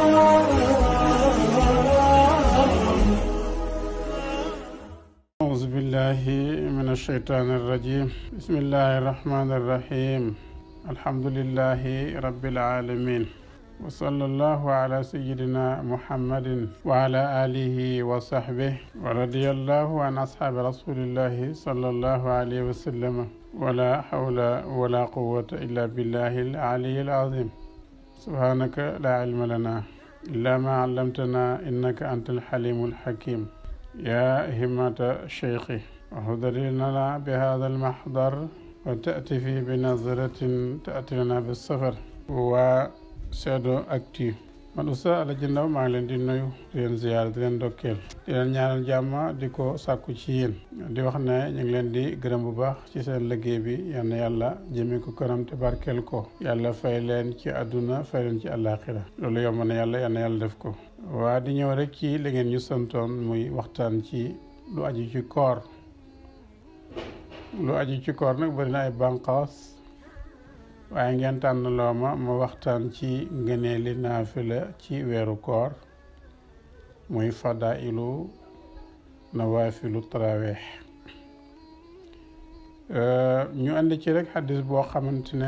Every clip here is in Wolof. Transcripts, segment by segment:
أعوذ بالله من الشيطان الرجيم بسم الله الرحمن الرحيم الحمد لله رب العالمين وصلى الله على سيدنا محمد وعلى آله وصحبه ورضي الله عن أصحاب رسول الله صلى الله عليه وسلم ولا حول ولا قوة إلا بالله العلي العظيم سبحانك لا علم لنا إلا ما علمتنا إنك أنت الحليم الحكيم يا همة شيخي اهدر لنا بهذا المحضر وتأتي في بنظرة تأتي لنا بالسفر وسيدو أكتي man Oustaz Alaaji Ndaw maa ngi leen di nuyu di leen ziyaar di leen ndokkeel di leen ñaanal jàmm di ko sàkku ci yéen di wax ne ñu ngi leen di gërëm bu baax ci seen liggéey bi yal na yàlla jëmee ko kanam te barkeel ko yàlla fay leen ci àdduna fay leen ci àllaaxira loolu yomb na yàlla yal na yàlla def ko waa di ñëw rek ci li ngeen ñu santoon muy waxtaan ci lu aju ci koor lu aju ci koor nag bari na ay bànqaas waaye ngeen tànn loo ma ma waxtaan ci ngëneeli naafila ci weeru koor muy fadailu nawaafilu taraweex ñu andi ci rek xadis boo xamante ne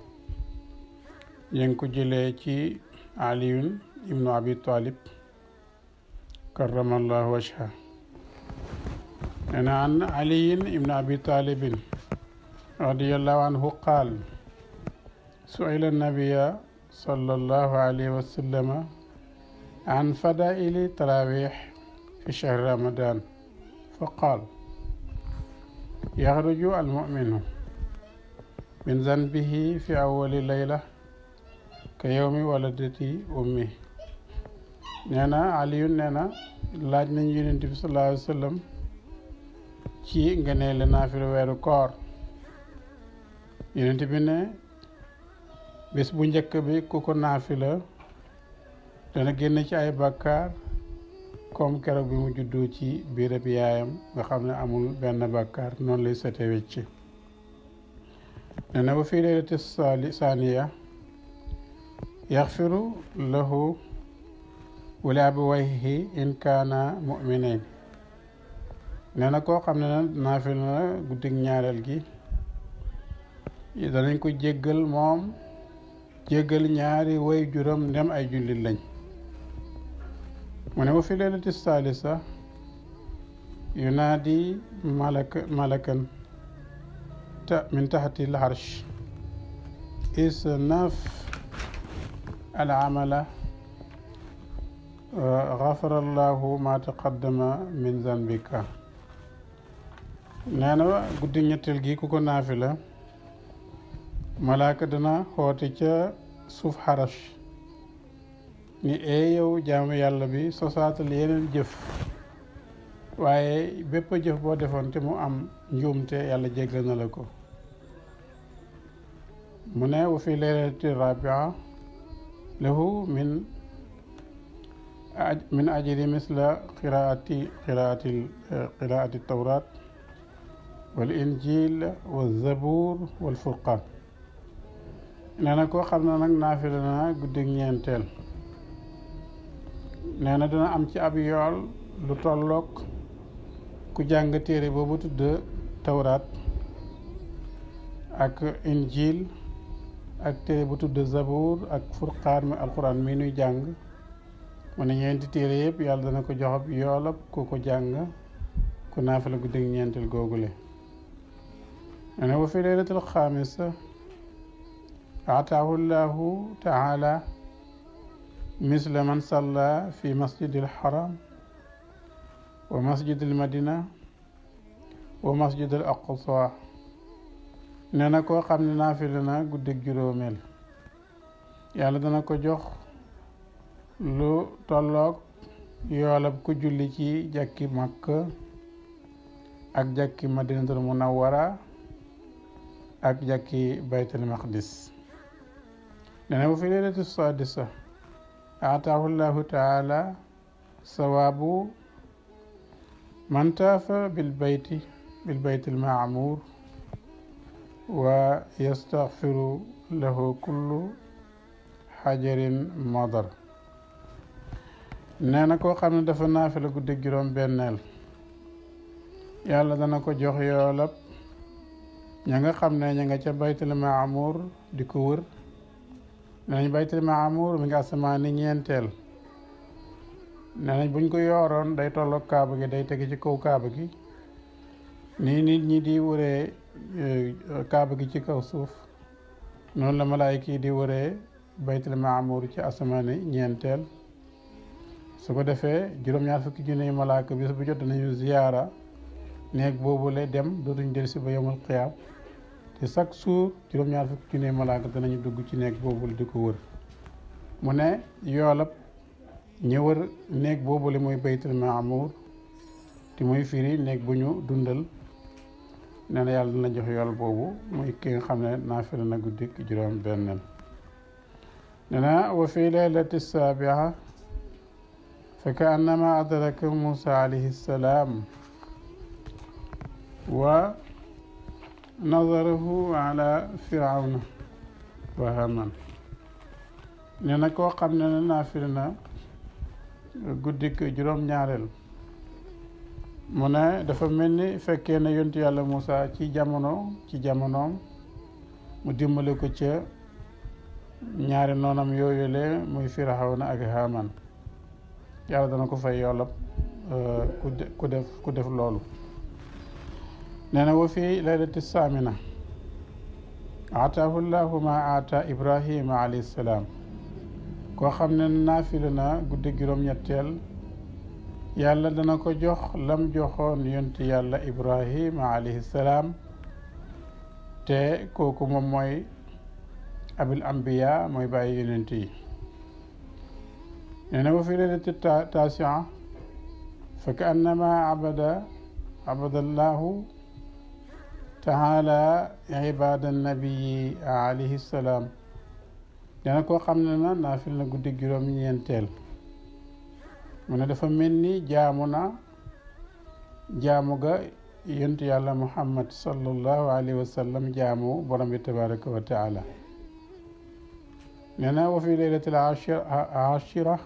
ñu ngi ko jëlee ci aliyun ibnu abi talib karamallahu wajha nee na an aliyin ibnu abi talibin radiallahu anhu qaal سئل النبي صلى الله عليه وسلم عن فضائل التراويح في شهر رمضان فقال يخرج المؤمن من ذنبه في أول ليلة كيوم ولدت أمه نانا علي نانا laaj nañ yonent bi sallallahu alayhi wa sallam ci ngëneel naafila weeru koor yonent bi ne bés bu njëkk bi ku ko naafila dana génn ci ay bàkkaar comme keroog bi mu juddoo ci biirab yaayam nga xam ne amul benn bàkkaar noonu lay sete wecc ne na ba fii leylati saali saaniya yaxfiru lahu wali abawayhi in kaana mu'minayn nee na koo xam ne na naafila na guddig ñaareel gi danañ ko jéggal moom jéggal ñaari way juram ndem ay jullit lañ mu ne wa fi leelati saalisa yunaadi malaka malakan ta min taxati lxarsh isnaf al amala gafara allahu ma taqaddama min zanbika nee na guddi ñetteel gi ku ko naafi la malaaka dana xoote ca suuf xarash ni ee yow jaamu yàlla bi sosaatal yeneen jëf waaye bépp jëf boo defoon te mu am njuumte yàlla jéggal na la ko mu ne wa fi leylati rabia lahu min min ajri misla qiraati qiraati qiraati tawrat wal injil wal zabur wal furqan nee na koo xam ne nag naafila na guddig ñeenteel nee na dana am ci ab yool lu tolloog ku jàng téere boobu tudd tawraat ak injil ak téere bu tudd zabour ak furqaan mi alquran mi nuy jàng mu ne ñeenti téere yëpp yàlla dana ko jox ab yoolab ku ko jàng ku naafila guddig ñeenteel googule nee na wa fi laylatul xaamisa أعطاه الله تعالى مثل من صلى في مسجد الحرام ومسجد المدينة ومسجد الأقصى نانا كو خامن نافلنا غودك جورومل يالا دانا كو جوخ لو تولوك يولب كو جولي ci jakki makka ak jakki madinatul munawwara ak jakki baytul maqdis nene bu fi leylati sadisa ataahu llahu taala sawabu man taafa bilbayti bilbayti almaamur wa yastaghfiru lahu kullu xajarin madar nee na koo xam ne dafa naafila guddi juróom benneel yàlla dana ko jox yoolab ña nga xam ne ña nga ca baytul maamur di ko wër nee nañ baytul maamur mi nga asamaani ñeenteel nee nañ buñ ko yooroon day tolloog kaaba gi day tege ci kaw kaaba gi nii nit ñi di wëree kaaba gi ci kaw suuf noonu la malaayika yi di wëree baytul maamur ci asamaani ñeenteel su ko defee juróom-ñaar fukki junne malaaka bis bu jot nañu ziyaara néeg boobule dem dootuñ del si ba yomul xiyaam te chaque jour juróom-ñaar fukki junne malaaka danañu dugg ci néeg boobule di ko wër mu ne yoolab ñi wër néeg boobule muy baytul maamur te muy firi néeg bu ñu dundal nee na yàlla dina jox yool boobu muy ki nga xam ne naafila na guddi juróom benneel nee na wa fi leylati saabia fa ka annama adraka Musa alayhi salaam wa nazarahu ala firawna wa haman nee na koo xam ne ne naafila na guddik juróom-ñaareel mu ne dafa mel ni fekkee ne yontu yàlla Musa ci jamono ci jamonoom mu dimbale ko ca ñaari noonam yooyule muy firawna ak haman yàlla dana ko fay yoolab ku def ku def loolu nee na wa fi laylati saamina aataahu llahu ma aata ibrahima alayhi salaam koo xam ne naafila na guddi juróom-ñetteel yàlla dana ko jox lam joxoon yonti yàlla ibrahima alayhi salaam te kooku moom mooy abil ambiya mooy bàyyi yonent yi nee na wa fi leylati tasia fa ka annama abada abadallahu taala ibada nabiyi alayhi salaam nee na koo xam ne na naafil na guddi juróom-ñeenteel mu ne dafa mel ni jaamu na jaamu ga yontu yàlla muhammad sallallahu alayhi wa sallam jaamu borom bi tabaraka wa taala nee na wa fi leylati ashira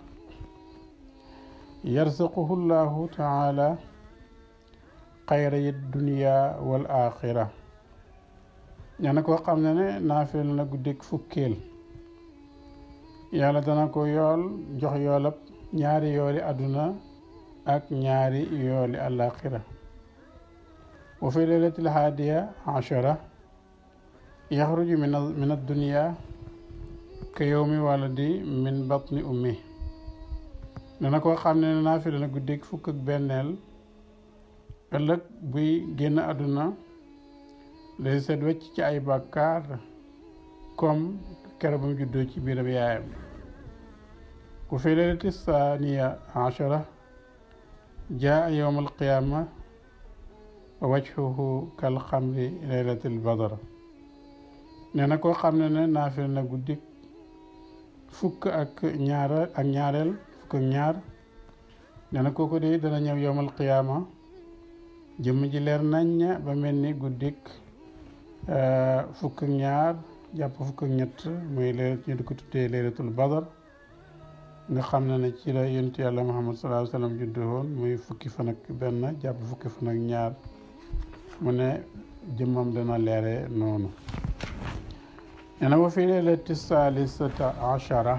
yarzuquhu llahu taala xayra yi dunia wal axira nee na koo xam ne ne naafil na guddik fukkeel yàlla dana ko yool jox yoolab ñaari yooli àdduna ak ñaari yooli alaxira wa fi leylati lhaadiya ashara yaxruju min addunia ka yowmi waladi min batni ummi dana koo xam ne naafila na guddik fukk ak benneel ëllëg buy génn àdduna day seet wecc ci ay bàkkaar comme kero ba mu juddoo ci biiram yaayam ku fi leylati saaniya ashara jaa yowm alqiyaama wa wajhuhu kal xamri leylati albadar nee na koo xam ne ne naafila na guddik fukk ak ñaar ak ñaareel fukk ak ñaar nee na kooku de dana ñëw yowmal qiyaama jëmm ji leer naññ ba mel ni guddik fukk ak ñaar jàpp fukk ak ñett muy leer ñu di ko tuddee leeratul badar nga xam ne ne ci la yonent yàlla muhammad sallallahu alayhi wa sallam juddu woon muy fukki fan ak benn jàpp fukki fan ak ñaar mu ne jëmmam dana leere noonu nee na wa fi leylati saalisata achara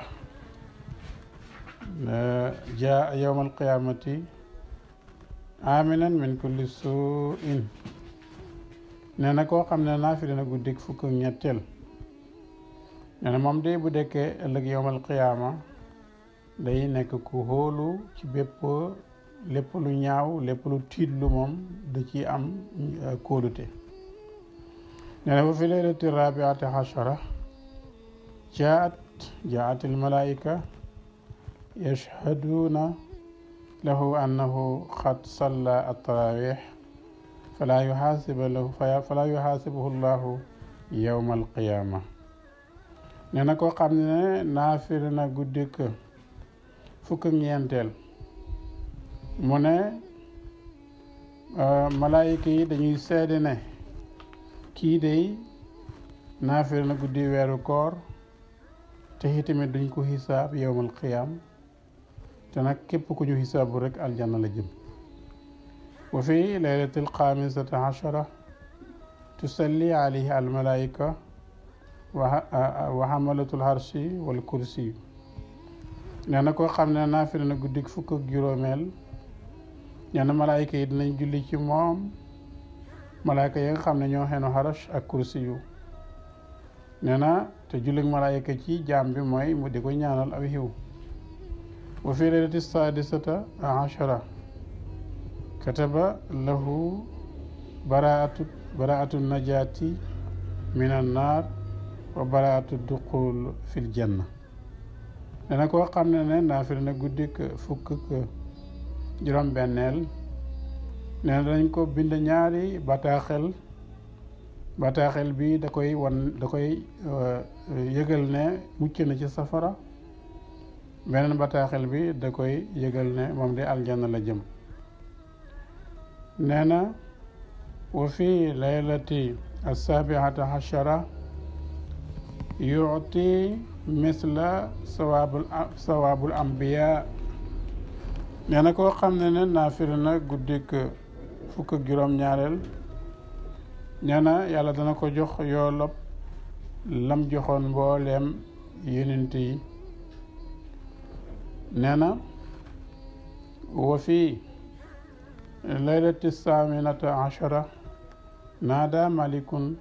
jaa yowma alqiyamati aminan min kulli suin nee na koo xam ne naafile na guddik fukk ak ñetteel nee na moom de bu dekkee ëllëg yowmal qiyaama day nekk ku hóolu ci bépp lépp lu ñaaw lépp lu tiitlu moom da ci am kóolute nee na ba fi leylati rabiati achara jaat jaat almalaika yashhaduuna lahu annahu qad salla attarawih fala yuxaasiba lahu fala yuxaasibuhu llahu yowma alqiyaama nee na koo xam ne naafir na guddik fukk ak ñeenteel mu ne malaayika yi dañuy seede ne kii day naafir na guddi weeru koor te itamit duñ ko xisaab yowmal qiyaam te nag képp ku ñu xisaabu rek aljanna la jëm wa fi laylati alxaamisata achara tusalli alayhi almalaika wa xamalatu lharshi wal kursi nee na koo xam ne naafila na guddik fukk ak juróomeel nee na malaayika yi dinañ julli ci moom malaayika yi nga xam ne ñoo xenu xarash ak kursi yu nee na te jullig malaayika ci jaam bi mooy mu di ko ñaanal aw xiw wa fi leylati sadisata achara kataba lahu baraatu baraatu najaati min annaar wa baraatu duqul fil janna dana koo xam ne ne naafila na guddik fukk ak juróom benneel nee na dañ ko bind ñaari bataaxel bataaxel bi da koy wan da koy yëgal ne mucc na ci safara beneen bataaxel bi da koy yëgal ne moom de aljanna la jëm nee na wa fi laylati assabiata achara yuti misla sawaabul sawaabul ambiya nee na koo xam ne ne naafila na guddik fukk ak juróom-ñaareel nee na yàlla dana ko jox yoolab lam joxoon mbooleem yonent yi nee na wa fi laylati saminata achara naada malikun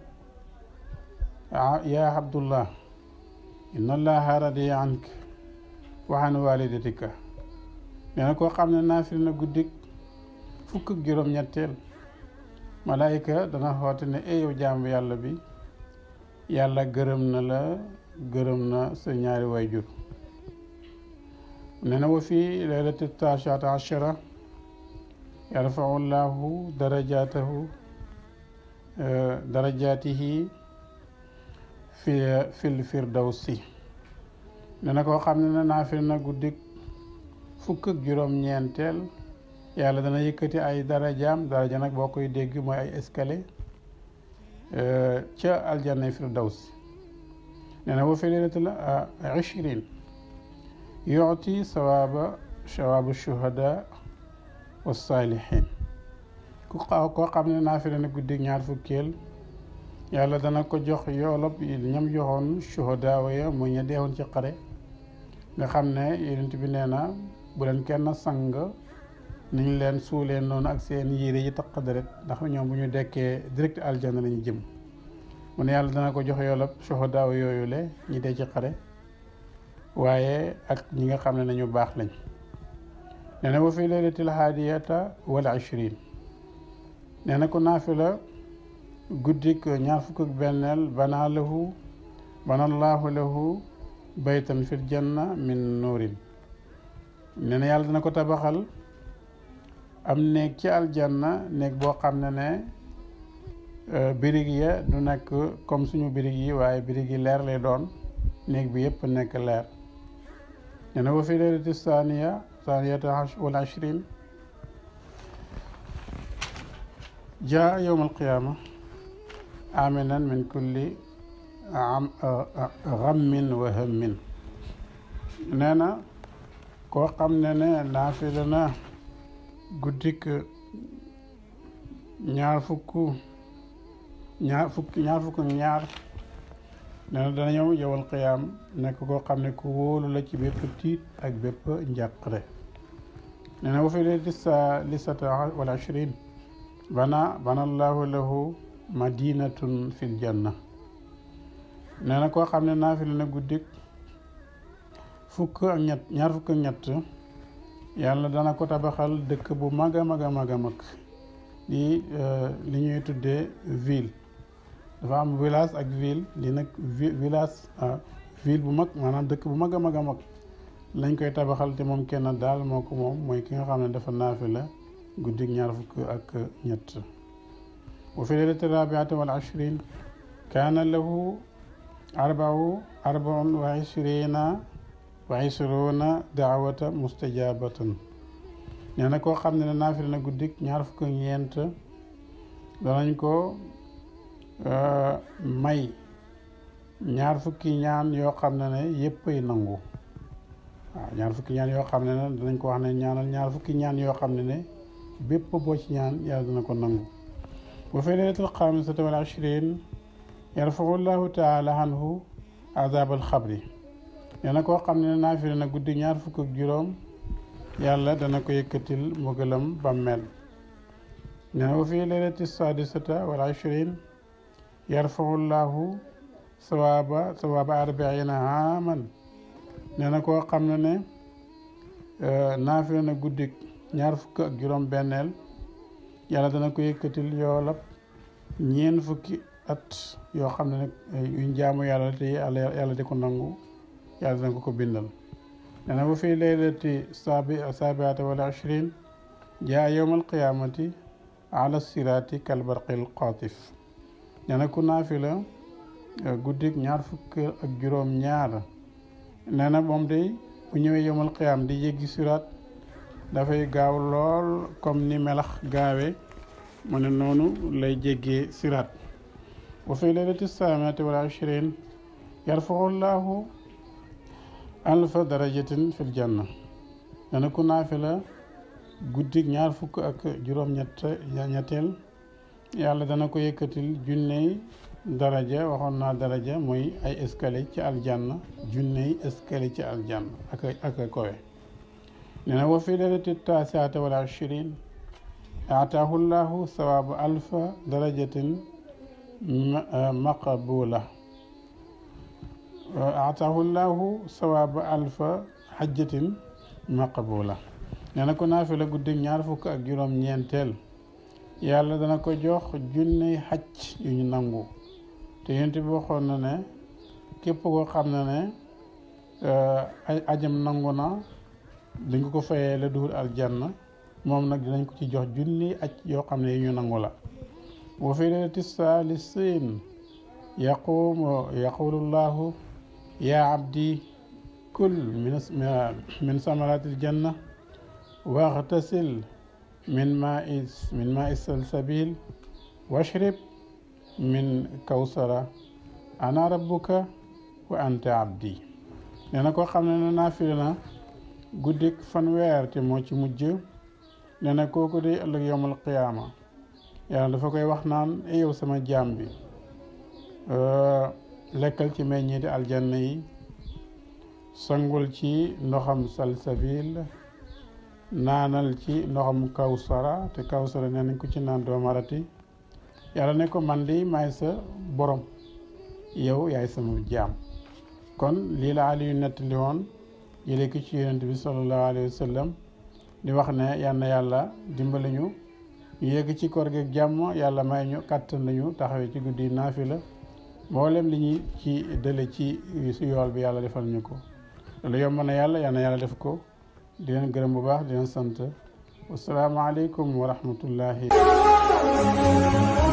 ya abdullah inna allaha radiya ank wa an walidatika nee na koo xam ne naafil na guddik fukk ak juróom-ñetteel malaayika dana xoote ne e yow jaamu yàlla bi yàlla gërëm na la gërëm na sa ñaari wayjur nee na wa fi laylati taashaata achara yarfau llahu darajatahu darajatihi fi fil firdawsi nee na koo xam ne ne naafil na guddik fukk ak juróom-ñeenteel yàlla dana yëkkati ay darajaam daraja nag boo koy dégg mooy ay escalier ca aljanna firdawsi nee na wa fi laylatil ishrin yuti sawaaba sawabu shuhada wa saalihin ku xaw koo xam ne naafila na guddi ñaar fukkeel yàlla dana ko jox yoolob ñam joxoon shuhada ya mu ña deewoon ci xare nga xam ne yonent bi nee na bu leen kenn sang niñ leen suuleen noonu ak seen yére yi taq deret ndax ñoom bu ñu dekkee direct aljanna lañu jëm mu ne yàlla dana ko jox yoolob shuhada yooyu le ñi dee ci xare waaye ak ñi nga xam ne nañu baax lañ nee na wa fi laylatil haadiyata wal ishrin nee na ko naafila guddik ñaar fukk ak benneel banaa lahu banallaahu lahu baytan fil janna min nuurin nee na yàlla dana ko tabaxal am néeg ci aljanna néeg boo xam ne ne birig ya du nekk comme suñu birig yi waaye birig yi leer lay doon néeg bi yëpp nekk leer nee na wa fi leylati saaniya saaniyata wal ashrin jaa yowm alqiyaama aminan min kulli gammin wa hammin nee na koo xam ne ne naafila na guddik ñaar fukk ñaar fukk ñaar fukk ñaar nee na dana ñëw yowal qiyaam nekk koo xam ne ku wóolu la ci bépp tiit ak bépp njàqare nee na wa fi leylati saalisata wal ashrin bana bana allahu lahu madinatun fil janna nee na koo xam ne naafila na guddik fukk ak ñett ñaar fukk ak ñett yàlla dana ko tabaxal dëkk bu mag a mag a mag a mag di li ñuy tuddee ville dafa am village ak ville li nag village ville bu mag maanaam dëkk bu mag a mag a mag lañ koy tabaxal te moom kenn daal moo ko moom mooy ki nga xam ne dafa naafila guddik ñaar fukk ak ñett wa fi leylati rabiati wal ashrin kaana lahu arbau arbaun wa ishrina wa ishruna daawata mustajabatan nee na koo xam ne ne naafila na guddik ñaar fukk ak ñeent danañ ko may ñaar fukki ñaan yoo xam ne ne yéppay nangu waaw ñaar fukki ñaan yoo xam ne ne danañ ko wax ne ñaanal ñaar fukki ñaan yoo xam ne ne bépp boo ci ñaan yàlla dana ko nangu wa fi laylatil xaamisati wal ashrin yarfau llahu taala anhu azab al xabri nee na koo xam ne naafile na guddi ñaar fukk ak juróom yàlla dana ko yëkkatil mbugalam bàmmeel nee na wa fi laylati sadisata wal ashrin yarfau llahu sawaaba sawaaba arbaina aaman nee na koo xam ne ne naafile na guddi ñaar fukk ak juróom benneel yàlla dana ko yëkkatil yoolab ñeen fukki at yoo xam ne nag yuñ jaamu yàlla te yàlla di ko nangu yàlla dana ko ko bindal nee na bu fi laylati saabi saabiata wala ashrin jaa yowma alqiyamati ala siraati kalbarqil qaatif nee na ku naafila guddik ñaar fukk ak juróom ñaar nee na moom day bu ñëwee yowmal qiyaam di yéggi siraat dafay gaaw lool comme ni melax gaawe mu ne noonu lay jéggee siraat wa fi laylati saamati wal ashrin yarfau llahu alfa darajatin fil janna nee na ku naafila guddik ñaar fukk ak juróom ñett ñetteel yàlla dana ko yëkkatil junney daraja waxoon naa daraja mooy ay escalier ci aljanna junney escalier ci aljanna ak ak kowe nee na wa fi laylati taasiata wal ashrin aataahu llahu sawaabu alfa darajatin maqbula aataahu llahu sawaabu alfa xajjatin maqbula nee na ko naafila guddi ñaar fukk ak juróom ñeenteel yàlla dana ko jox junney xaj yu ñu nangu te yonent bi waxoon na ne képp koo xam ne ne ay ajam nangu na dañ ko fayee la duhul aljanna moom nag dinañ ko ci jox junni aj yoo xam ne yi ñu nangu la wa fi laylati saalisin yaqumu yaqulu llahu ya abdi kul min samarati aljanna waxtasil min maai min maai salsabil washrib min kawsara ana rabbuka wa anta abdi nee na koo xam ne ne naafila na guddik fanweer te moo ci mujj nee na kooku day ëllëg yowmal qiyaama yàlla dafa koy wax naan e yow sama jaam bi lekkal ci meññeeti aljanna yi sangul ci ndoxam salsabil naanal ci ndoxam kawsara te kawsara nee nañ ko ci naan doo marati yàlla ne ko man di maay sa borom yow yaay sama jaam kon lii la Aliyu nettali woon jëlee ko ci yonent bi sallallahu alayhi wa sallam di wax ne yal na yàlla dimbali ñu ñu yegg ci koor gi jàmm yàlla may ñu kàttan nañu taxawee ci guddi naafila mboolem li ñuy ci dële ci si yool bi yàlla defal ñu ko loolu yomb na yàlla yal na yàlla def ko di leen gërëm bu baax di leen sant wasalaamaaleykum wa rahmatullahi